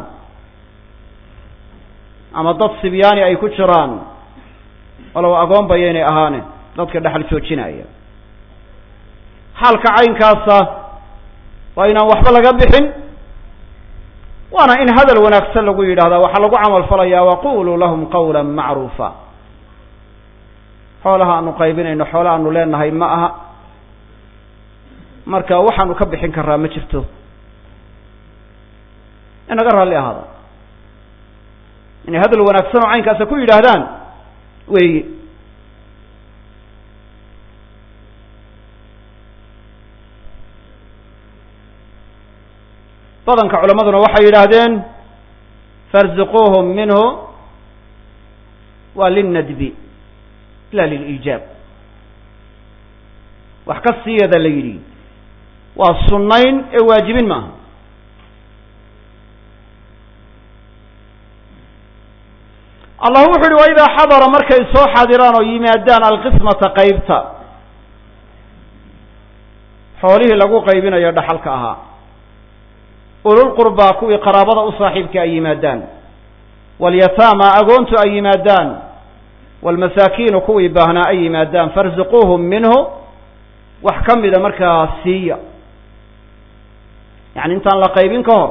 ama dad sibyaani ay ku jiraan walow agoon bayaynay ahaane dadka dhexal joojinaya xaalka caynkaasa waa inaan waxba laga bixin waana in hadal wanaagsan lagu yidhahdaa waxaa lagu camal falayaa waquluu lahum qawla macruufa xoolaha aanu qaybinayno xoola aanu leenahay ma aha marka waxaanu ka bixin karaa ma jirto inaga raalli ahaada inay hadal wanaagsan oo caynkaasa ku yidhaahdaan weyi badanka culammaduna waxay yidhaahdeen farzuquuhum minhu waa linnadbi la liliijaab wax ka siiyada la yidhi waa sunnayn ee waajibin maaha allah wuxu uhi wa idaa xadara markay soo xaadiraan oo yimaadaan alqismata qaybta xoolihii lagu qaybinayo dhaxalka ahaa ululqurbaa kuwii qaraabada u saaxiibka ay yimaadaan walyataama agoontu ay yimaadaan waalmasaakiinu kuwii baahnaa ay yimaadaan farzuquuhum minhu wax ka mida markaa siiya yacni intaan la qaybin ka hor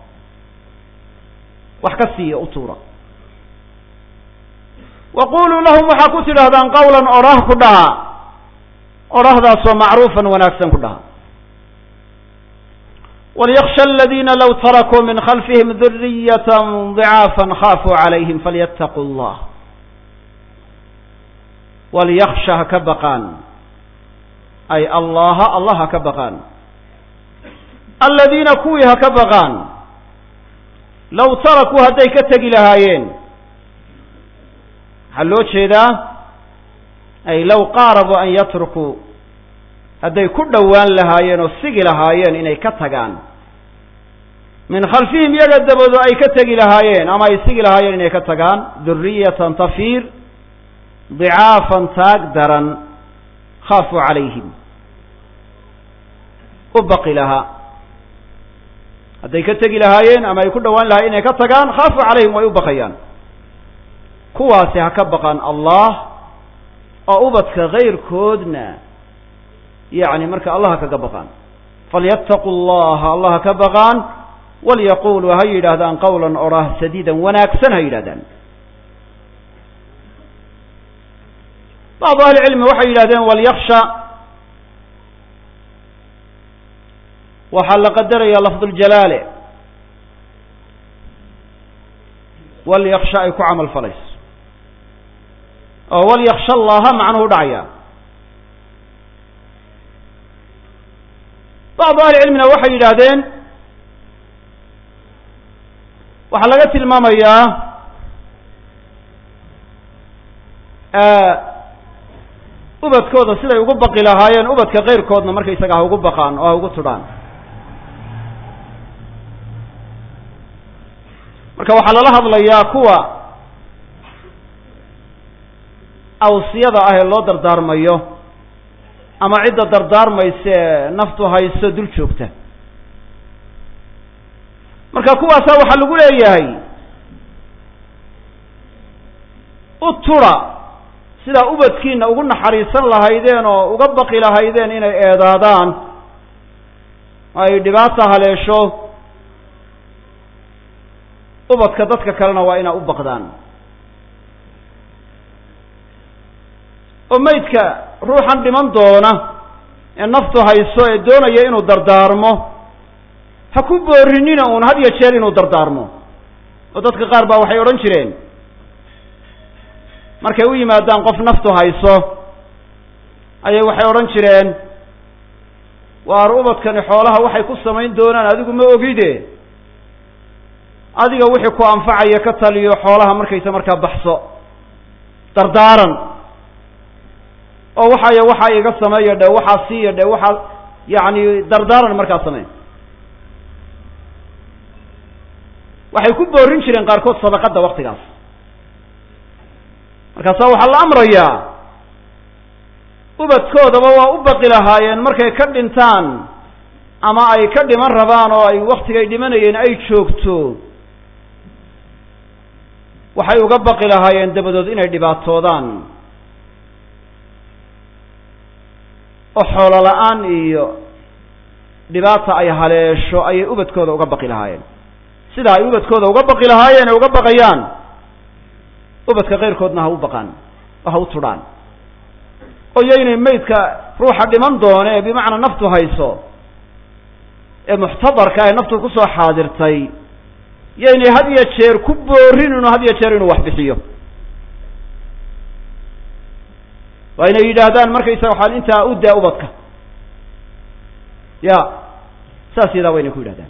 wax ka siiya u tuura wa quluu lahum waxaa ku tidhaahdaan qawlan odhah ku dhaha odhahdaasoo macruufan wanaagsan ku dhaha walyaksha aladiina low tarakuu min khalfihim duriyata dicaafan khaafuu calayhim falyattaquu llah walyaksha ha ka baqaan ay allaha allah ha ka baqaan aladiina kuwii ha ka baqaan low tarakuu hadday ka tegi lahaayeen waxaa loo jeedaa ay low qaarabuu an yatrukuu hadday ku dhowaan lahaayeen oo sigi lahaayeen inay ka tagaan min khalfihim iyaga dabado ay ka tegi lahaayeen ama ay sigi lahaayeen inay ka tagaan duriyatan tafiir dicaafan taag daran khaafuu calayhim u baqi lahaa hadday ka tegi lahaayeen ama ay ku dhowaan lahayen inay ka tagaan khaafuu calayhim way u baqayaan kuwaasi ha ka baqaan allah oo ubadka kayrkoodna yacni marka allah ha kaga baqaan falyattaquu llaha allah ha ka baqaan walyaquluu ha yidhaahdaan qawlan odhah sadiidan wanaagsan ha yidhahdaan bacdu ahli cilmi waxay yidhahdeen walyaksha waxaa la qadaraya lafduljalaale walyaksha ay ku camal falayso oo walyaksha allaha macnuhu dhacaya bacdu ahli cilmina waxay yidhaahdeen waxaa laga tilmaamayaa ubadkooda siday ugu baqi lahaayeen ubadka keyrkoodna markaysaga ha ugu baqaan oo ha ugu tudhaan marka waxaa lala hadlayaa kuwa awsiyada ah ee loo dardaarmayo ama cidda dardaarmaysa ee naftu hayso dul joogta marka kuwaasaa waxaa lagu leeyahay u tura sidaa ubadkiina ugu naxariisan lahaydeen oo uga baqi lahaydeen inay eedaadaan oo ay dhibaata haleesho ubadka dadka kalena waa inaa u baqdaan oo maydka ruuxan dhiman doona ee naftu hayso ee doonaya inuu dardaarmo ha ku boorinina uun had iyo jeer inuu dardaarmo oo dadka qaar baa waxay odhan jireen markay u yimaadaan qof naftu hayso ayay waxay odhan jireen waar ubadkani xoolaha waxay ku samayn doonaan adigu ma ogide adiga wixii ku anfacaya ka taliyo xoolaha markaysa markaa baxso dardaaran oo waxaya waxaa iga sameeya dhe waxaa siiya dhe waxaa yacni dardaaran markaa samey waxay ku boorin jireen qaarkood sadaqadda waktigaas markaasaa waxaa la amrayaa ubadkoodaba waa u baqi lahaayeen markay ka dhintaan ama ay ka dhiman rabaan oo ay waktigay dhimanayeen ay joogto waxay uga baqi lahaayeen dabadood inay dhibaatoodaan oo xoolo la-aan iyo dhibaata ay haleesho ayay ubadkooda uga baqi lahaayeen sidaa ay ubadkooda uga baqi lahaayeen ay uga baqayaan ubadka keyrkoodna ha u baqaan oo ha u tudhaan oo yaynay maydka ruuxa dhiman doone ee bimacnaa naftu hayso ee muxtadarka ee naftu kusoo xaadirtay yaynay had iyo jeer ku boorin inuu had iyo jeer inuu wax bixiyo waa inay yidhaahdaan markaysaga waxaan intaa u daa ubadka ya saas yadaa waa inay ku yidhahdaan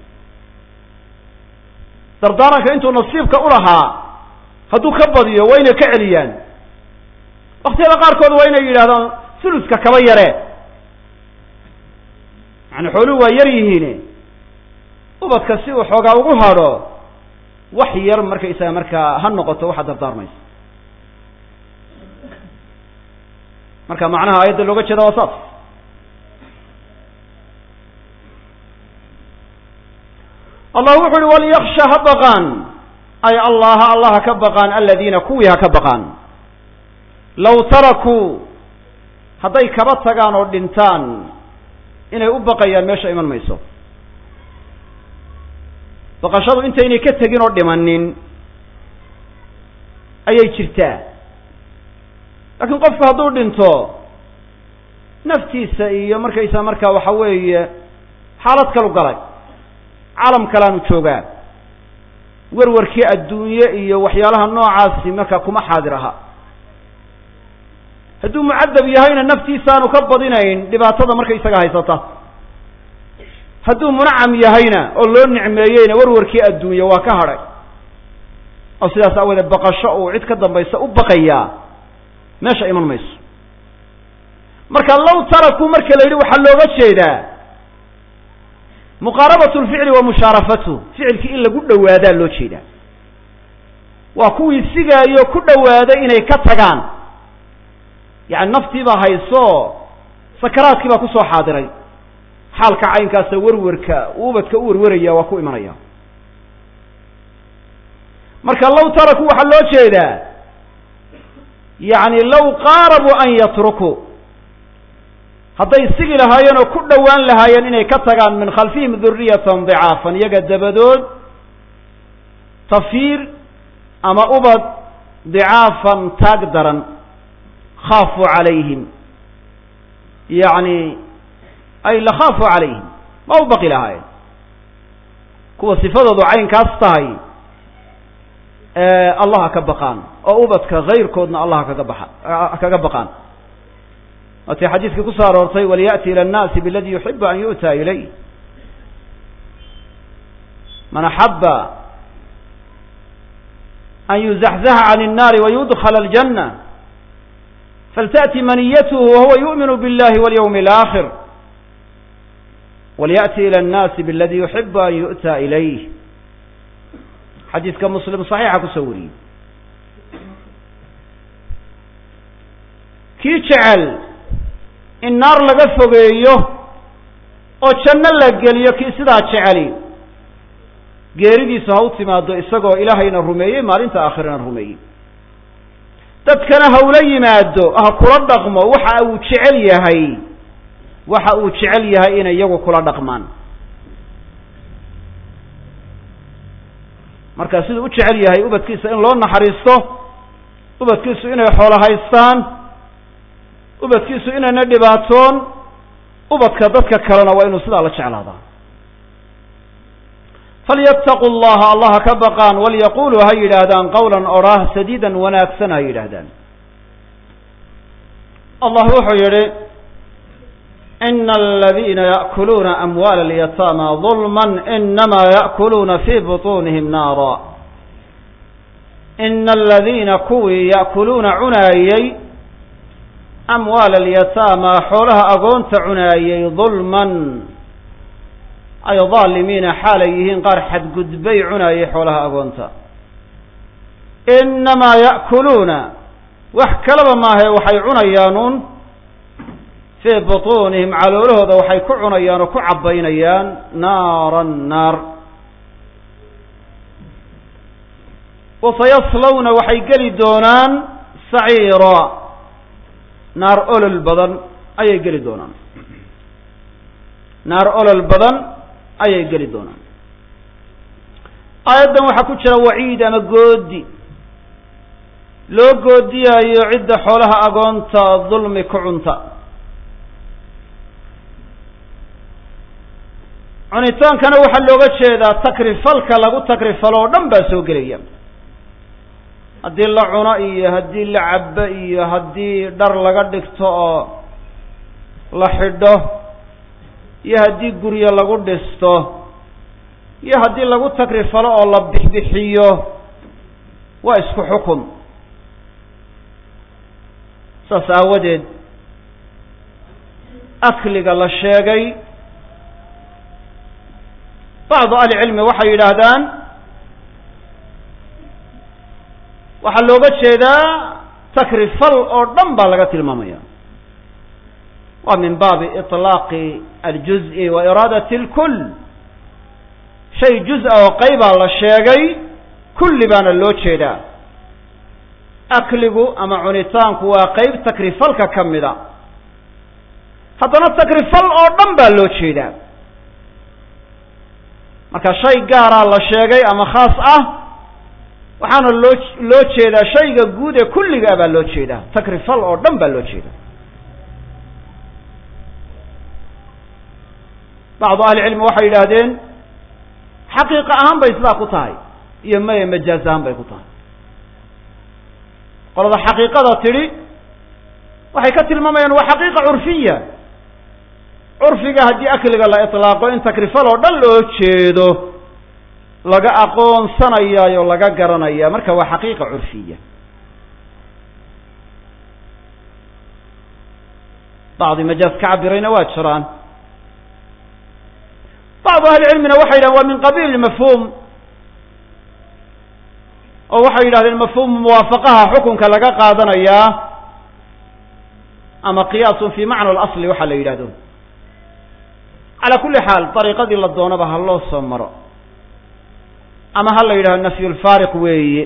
dardaaranka intuu nasiibka ulahaa hadduu ka badiyo waa inay ka celiyaan waktiyada qaarkood waa inay yidhahdaan suluska kaba yaree yani xooluhu waa yar yihiin ubadka si uu xoogaa ugu hadho wax yar markaysaga markaa ha noqoto waxaad dardaarmaysa marka macnaha aayadda looga jeeda waa saas allah wuxu uhi walyaksha ha baqaan ay allaha allah ha ka baqaan aladiina kuwii ha ka baqaan low tarakuu hadday kaba tagaan oo dhintaan inay u baqayaan meesha iman mayso baqashadu intaynay ka tegin oo dhimanin ayay jirtaa laakiin qofku hadduu dhinto naftiisa iyo markaysaa markaa waxa weeye xaalad kalu galay caalam kalaanu joogaa werwarkii adduunye iyo waxyaalaha noocaasi markaa kuma xaadir aha hadduu mucadab yahayna naftiisaanu ka badinayn dhibaatada markaysaga haysata hadduu munacam yahayna oo loo nicmeeyeyna warwarkii adduunye waa ka hadhay oo sidaas aawadeed baqasho uu cid ka dambaysa u baqayaa meesha iman mayso marka low tarakuu marka la yidhi waxaa looga jeedaa muqaarabatu lficli wa mushaarafatu ficilkii in lagu dhowaadaa loo jeedaa waa kuwii sigaayo ku dhowaaday inay ka tagaan yacani naftii baa hayso sakaraadkii baa kusoo xaadiray xaalka caynkaasa werwarka uu ubadka u werwaraya waa ku imanaya marka low taraku waxaa loo jeedaa yacni low qaarabuu an yatrukuu hadday sigi lahaayeen oo ku dhowaan lahaayeen inay ka tagaan min khalfihim duriyatan dicaafan iyaga dabadood tafiir ama ubad dicaafan taag daran khaafuu calayhim yacni ay lakhaafuu calayhim ma u baqi lahaayeen kuwa sifadoodu caynkaas tahay allah ha ka baqaan oo ubadka hayrkoodna allah kaga baxa kaga baqaan waatay xadiiskii ku soo aroortay waliya'ti ila annaasi biladi yuxibu an yu'ta ilayh man axaba an yuzaxzaha can الnaari wayudkla aljanna faltأti maniyatuhu wahuwa yu'minu biاllahi walyawmi اlآkhir walyأti ilى الnaasi bladi yuxibu an yu'ta ilayh xadiiska muslim صaxiixa kusoo wariyey kii jecel in naar laga fogeeyo oo janno la geliyo kii sidaa jeceli geeridiisu ha u timaado isagoo ilaahayna rumeeyey maalinta aakhirana rumeeyey dadkana hawla yimaado ha kula dhaqmo waxa uu jecel yahay waxa uu jecel yahay inay iyagu kula dhaqmaan marka siduu u jecel yahay ubadkiisa in loo naxariisto ubadkiisu inay xoolo haystaan ubadkiisu inayna dhibaatoon ubadka dadka kalena waa inuu sidaa la jeclaadaa falyataquu llaha allah ha ka baqaan walyaquluu ha yidhaahdaan qawlan odhaah sadiidan wanaagsan ha yidhaahdaan allah wuxuu yihi ina aladiina yaأkuluuna amwaala alyataama ظulma inama yaأkuluuna fi buطunihim naara ina aladiina kuwii ya'kuluuna cunaayey amwaala alyataama xoolaha agoonta cunaayey dulman ay daalimiina xaalay yihiin qaar xadgudbay cunaayey xoolaha agoonta inamaa ya'kuluuna wax kalaba maahae waxay cunayaanuun fii butuunihim caloolahooda waxay ku cunayaan oo ku cabbaynayaan naaran naar wasayaslawna waxay geli doonaan saciira naar olol badan ayay geli doonaan naar olol badan ayay geli doonaan aayaddan waxaa ku jira waciid ama goodi loo goodiyaayo cidda xoolaha agoonta dulmi ku cunta cunitaankana waxaa looga jeedaa takrifalka lagu takrifalo oo dhan baa soo gelaya haddii la cuno iyo haddii la cabbo iyo haddii dhar laga dhigto oo la xidho iyo haddii guryo lagu dhisto iyo haddii lagu takrifalo oo la bixbixiyo waa isku xukun saas aawadeed akliga la sheegay bacdu ahlicilmi waxay yidhaahdaan waxaa looga jeedaa takrifal oo dhan baa laga tilmaamaya waa min baabi iطlaaqi aljuz'i wa iraadat اlkul shay juz-a oo qaybaa la sheegay kulli baana loo jeedaa akligu ama cunitaanku waa qeyb takrifalka ka mida haddana takrifal oo dhan baa loo jeedaa marka shay gaaraa la sheegay ama khaas ah waxaana loo loo jeedaa shayga guud ee kulligaa baa loo jeedaa takrifal oo dhan baa loo jeedaa bacdu ahlicilmi waxay yidhaahdeen xaqiiqa ahaan bay sidaa ku tahay iyo maya majaaz ahaan bay ku tahay qolada xaqiiqada tidhi waxay ka tilmaamayaan waa xaqiiqa curfiya curfiga haddii akliga la itlaaqo in takrifal oo dhan loo jeedo laga aqoonsanayaayo laga garanaya marka waa xaqiiqa curfiya bacdi majaaz ka cabirayna waa jiraan bacdu ahlicilmina waxay yidhahen waa min qabiil mafhuum oo waxay yidhahdeen mafhuum muwaafaqaha xukunka laga qaadanayaa ama qiyaasun fi macna alasli waxaa la yidhahdo calaa kulli xaal dariiqadii la doonaba ha loo soo maro ama ha la yidhahdo nafyulfaariq weeye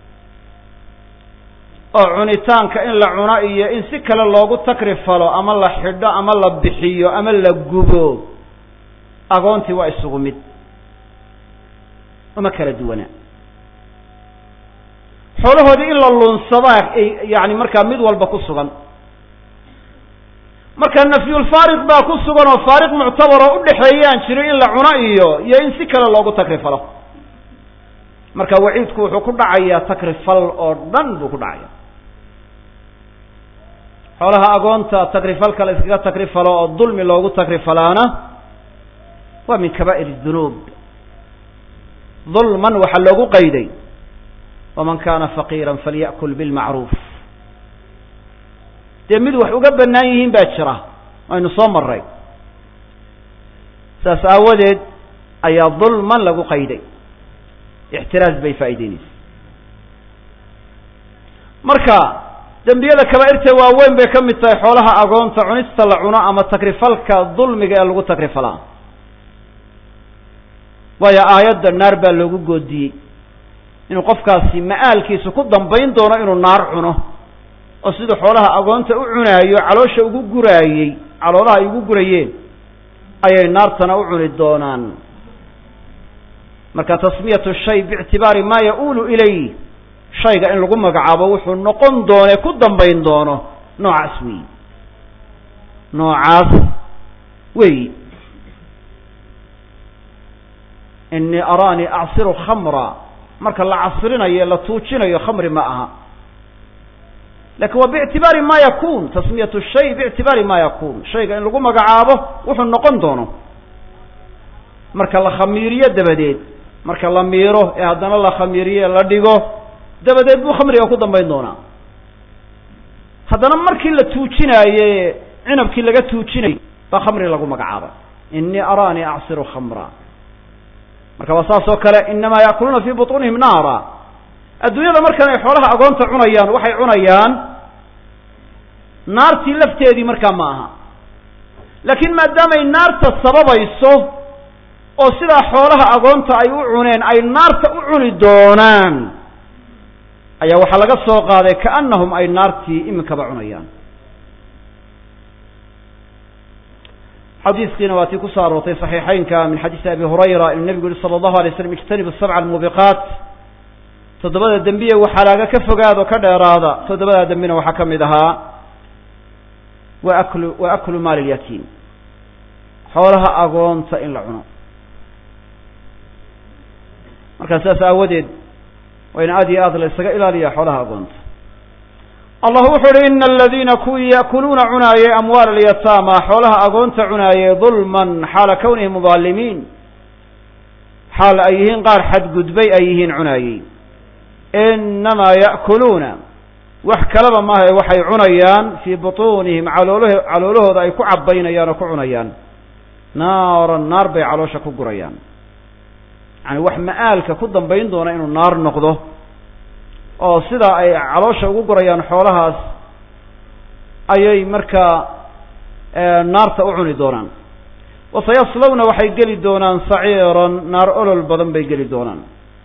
oo cunitaanka in la cuno iyo in si kale loogu takrifalo ama la xidho ama la bixiyo ama la gubo agoontii waa isugu mid uma kala duwana xoolahoodii in la lunsadaa yani markaa mid walba ku sugan marka nafyulfaariq baa ku sugan oo faariq muctabar oo udhexeeyaan jirin in la cuno iyo iyo in si kale loogu takrifalo marka waciidku wuxuu ku dhacayaa takrifal oo dhan buu ku dhacaya xoolaha agoonta takrifalka la iskaga takrifalo oo dulmi loogu takrifalaana waa min kaba'ir dunuub dulman waxaa loogu qayday waman kana faqiira falya'kul bilmacruuf dee mid wax uga bannaan yihiin baa jira aynu soo maray saas aawadeed ayaa dulman lagu qayday ixtiraaz bay faa'ideynaysa marka dembiyada kaba'irta waaweyn bay ka mid tahay xoolaha agoonta cunista la cuno ama takrifalka dulmiga ee lagu takrifalaa waayo aayadda naar baa loogu goodiyey inuu qofkaasi ma'aalkiisu ku dambayn doono inuu naar cuno oo siduu xoolaha agoonta u cunaayo caloosha ugu guraayey caloolaha ay ugu gurayeen ayay naartana u cuni doonaan marka tasmiyatu shay biictibaari maa ya-uulu ilay shayga in lagu magacaabo wuxuu noqon doone ku dambayn doono noocaas weyi noocaas weyi inii araanii acsiru khamra marka la casrinayo la tuujinayo khamri ma aha lakin waa biictibaari ma yakun tasmiyatu shay biictibaari ma yakun shayga in lagu magacaabo wuxuu noqon doono marka la khamiiriyo dabadeed marka la miiro ee haddana la khamiiriyo la dhigo dabadeed buu khamriga ku dambayn doonaa haddana markii la tuujinaaye cinabkii laga tuujinayay baa khamri lagu magacaabay inii araanii acsiru khamra marka waa saas oo kale inamaa yaakuluuna fi buطunihim naara adduunyada markan ay xoolaha agoonta cunayaan waxay cunayaan naartii lafteedii markaa ma aha laakiin maadaamay naarta sababayso oo sidaa xoolaha agoonta ay u cuneen ay naarta u cuni doonaan ayaa waxaa laga soo qaaday kaanahum ay naartii iminkaba cunayaan xadiiskiina waa tii ku soo aroortay صaxiixeynka min xadiisi abi hurayra inuu nebigu yihi salى اllahu alay slam ijtanibu sabca almuubiqaat toddobada dembiye waxalaaga ka fogaado ka dheeraada toddobadaa dembina waxaa ka mid ahaa wa aklu wa aklu maali lyatiim xoolaha agoonta in la cuno markaa sidaas aawadeed waa in aad iyo aad la isaga ilaaliya xoolaha agoonta allah wuxu uhi ina aladiina kuwii ya'kuluuna cunaayey amwaal alyataama xoolaha agoonta cunaayey dulman xaala kawnihim mudaalimiin xaal ay yihiin qaar xadgudbay ay yihiin cunaayey inamaa ya'kuluuna wax kalaba maaha ee waxay cunayaan fii butuunihim caloolh caloolahooda ay ku cabaynayaan oo ku cunayaan naaran naar bay caloosha ku gurayaan yani wax ma'aalka ku dambayn doona inuu naar noqdo oo sidaa ay caloosha ugu gurayaan xoolahaas ayay markaa naarta u cuni doonaan wasayaslawna waxay geli doonaan saciiran naar olol badan bay geli doonaan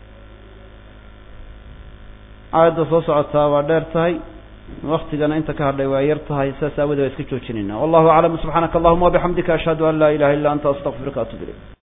aayadda soo socotaa waa dheer tahay waktigana inta ka hadhay waa yar tahay saas aawadee waa iska joojinayna wallahu aclam subxaanaka allahuma wabixamdika ashhadu an laa ilaha illa anta astaqfiruka atub ilayk